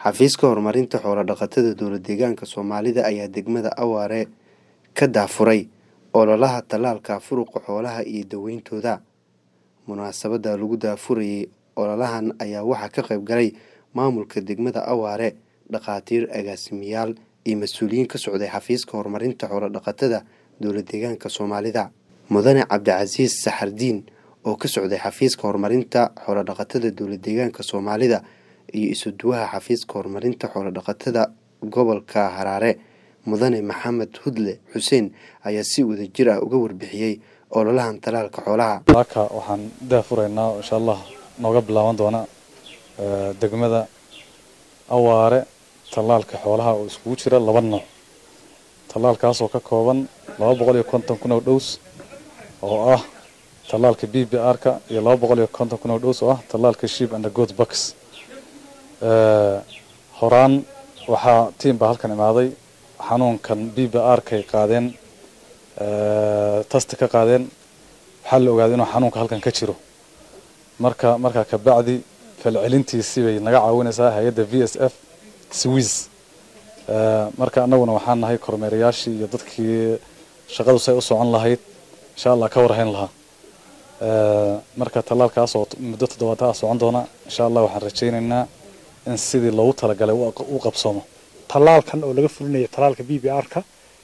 xafiiska horumarinta xoolo-dhaqatada dowlad-deegaanka Soomaalida ayaa degmada Awaare ka daafuray ololaha tallaalka furuqa xoolaha iyo daweyntooda. Munaasabadda lagu daafurayay ololahan ayaa waxaa ka qayb galay maamulka degmada Awaare, dhakhaatiir, agaasimayaal iyo mas'uuliyiin ka socday xafiiska horumarinta xoolo-dhaqatada dowlad-deegaanka Soomaalida. Mudane Cabdicasiis Saxardiin oo ka socday xafiiska horumarinta xoolo-dhaqatada dowlad-deegaanka Soomaalida iyo isuduwaha xafiiska horumarinta xoolo-dhaqatada gobolka Harare Mudane Maxamed Hudle Xuseen ayaa si wadajir ah uga warbixiyay ololahan tallaalka xoolaha. halka waxaan daafuraynaa insha allah nooga bilaaban doona eh, degmada awaare tallaalka xoolaha oo iskugu jira laba nooc tallaalkaas oo ka kooban laba boqol iyo konton kun oo dhows oo ah tallaalka b b r ka iyo laba boqol iyo konton kun oo dhows oo ah tallaalka sheep and goat bucks Eh, horaan waxaa tiim baa halkan imaaday xanuunkan b b r kay qaadeen eh, tasti ka qaadeen waxaa la ogaaday inuu xanuunka halkan ka jiro marka markaa kabacdi falcelintiisii bay naga caawinaysaa hay-adda v s f swiss Eh, marka annaguna waxaan nahay kormeerayaashii iyo dadkii shaqadu say u socon lahayd insha allah ka warhayn lahaa Eh, marka tallaalkaas oo muddo toddobaad ah socon doona insha allah waxaan rajaynaynaa in sidii loogu talagalay u aq- u qabsoomo tallaalkan oo laga fulinayo tallaalka b b r-ka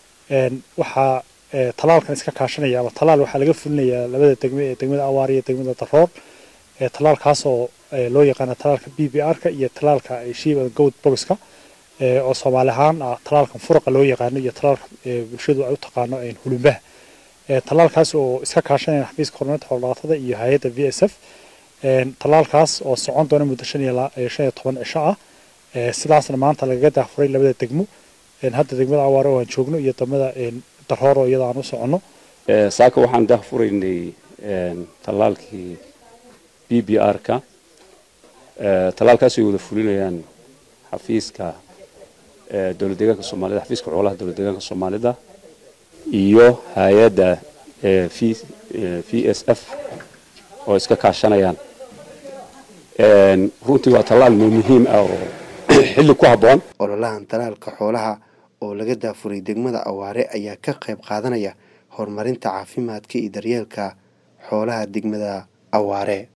waxaa eh, tallaalkan iska kaashanaya ama tallaal waxaa laga fulinayaa labada degme ee degmada awaar iyo degmada daroor eh, tallaalkaas oo eh, loo yaqaano tallaalka b b r-ka iyo tallaalka eh, sheep and goat boxka eh, oo soomaali ahaan ah tallaalkan furuqa loo yaqaano iyo tallaalka eh, bulshadu ay u taqaano eh, hulumbaha Eh, tallaalkaas oo iska kaashanaya xafiiska horumarinta xoolo-dhaqatada iyo hay-adda v s f tallaalkaas oo socon doona muddo shan iyo la- eh, shan iyo toban cisho ah Eh, sidaasna maanta lagaga daafuray labada degmo En hadda degmada awaare oo aan joogno iyo degmada en, daroor oo iyada aan u soconno Eh, saaka waxaan daahfuraynay een, tallaalkii b b r-ka tallaalkaas ay wada fulinayaan xafiiska eh, dowlad deegaanka soomaalida xafiiska xoolaha dowlad deegaanka soomaalida iyo hay-adda eh, v eh, v s f oo iska kaashanayaan Een, runtii waa tallaal muhiim ah oo xilli ku habboon ololahan tallaalka xoolaha oo laga daafuray degmada Awaare ayaa ka qayb qaadanaya horumarinta caafimaadka iyo daryeelka xoolaha degmada Awaare.